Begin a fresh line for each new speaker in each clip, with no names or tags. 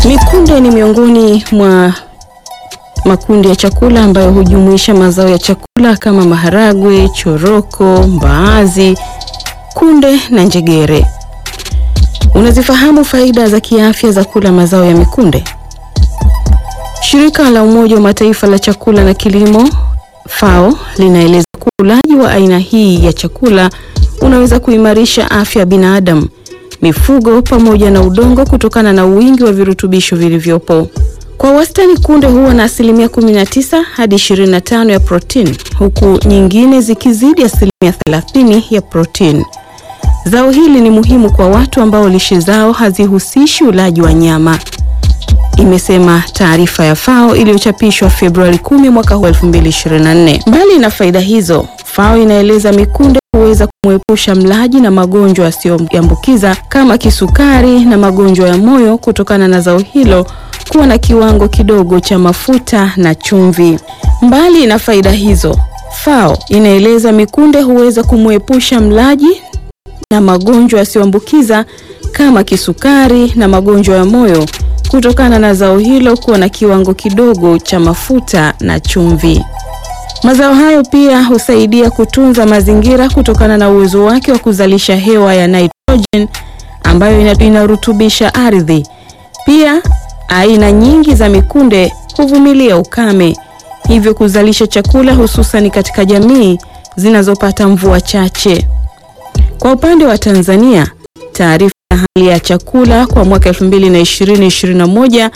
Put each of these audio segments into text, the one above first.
Mikunde ni miongoni mwa makundi ya chakula ambayo hujumuisha mazao ya chakula kama maharagwe, choroko, mbaazi, kunde na njegere. Unazifahamu faida za kiafya za kula mazao ya mikunde? Shirika la Umoja wa Mataifa la chakula na kilimo FAO linaeleza kuwa ulaji wa aina hii ya chakula unaweza kuimarisha afya ya binadamu, mifugo pamoja na udongo kutokana na wingi wa virutubisho vilivyopo. Kwa wastani kunde huwa na asilimia 19 hadi 25 ya protini huku nyingine zikizidi asilimia 30 ya protini. Zao hili ni muhimu kwa watu ambao lishe zao hazihusishi ulaji wa nyama, imesema taarifa ya FAO iliyochapishwa Februari 10 mwaka 2024. Mbali na faida hizo, FAO inaeleza mikunde huweza kumwepusha mlaji na magonjwa yasiyoambukiza kama kisukari na magonjwa ya moyo kutokana na zao hilo kuwa na kiwango kidogo cha mafuta na chumvi. Mbali na faida hizo, FAO inaeleza mikunde huweza kumwepusha mlaji na magonjwa yasiyoambukiza kama kisukari na magonjwa ya moyo kutokana na zao hilo kuwa na kiwango kidogo cha mafuta na chumvi. Mazao hayo pia husaidia kutunza mazingira kutokana na uwezo wake wa kuzalisha hewa ya nitrogen ambayo inarutubisha ardhi. Pia aina nyingi za mikunde huvumilia ukame, hivyo kuzalisha chakula hususan katika jamii zinazopata mvua chache. Kwa upande wa Tanzania, taarifa ya hali ya chakula kwa mwaka 2020-2021,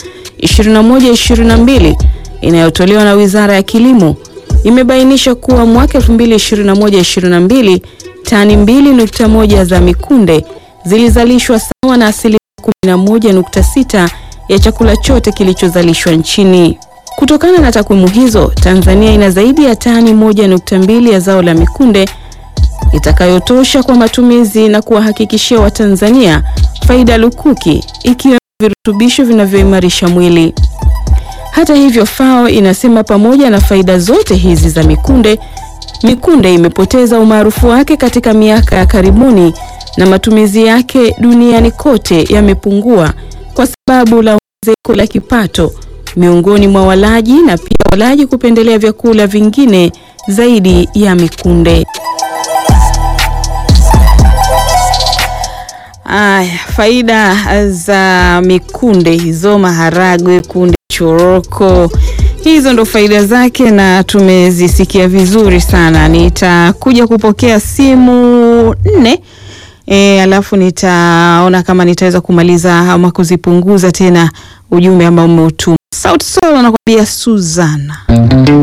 21-22 inayotolewa na Wizara ya Kilimo imebainisha kuwa mwaka 2021-22 tani 2.1 za mikunde zilizalishwa sawa na asilimia 11.6 ya chakula chote kilichozalishwa nchini. Kutokana na takwimu hizo, Tanzania ina zaidi ya tani 1.2 ya zao la mikunde itakayotosha kwa matumizi na kuwahakikishia Watanzania faida lukuki ikiwemo virutubisho vinavyoimarisha mwili. Hata hivyo, FAO inasema pamoja na faida zote hizi za mikunde, mikunde imepoteza umaarufu wake katika miaka ya karibuni na matumizi yake duniani kote yamepungua kwa sababu la ongezeko la kipato miongoni mwa walaji na pia walaji kupendelea vyakula vingine zaidi ya mikunde. Aya, faida za mikunde hizo, maharagwe, kunde, choroko, hizo ndo faida zake na tumezisikia vizuri sana. Nitakuja kupokea simu nne e, alafu nitaona kama nitaweza kumaliza ama kuzipunguza tena ujumbe ambao umeutuma. Sauti Sol anakuambia Suzana.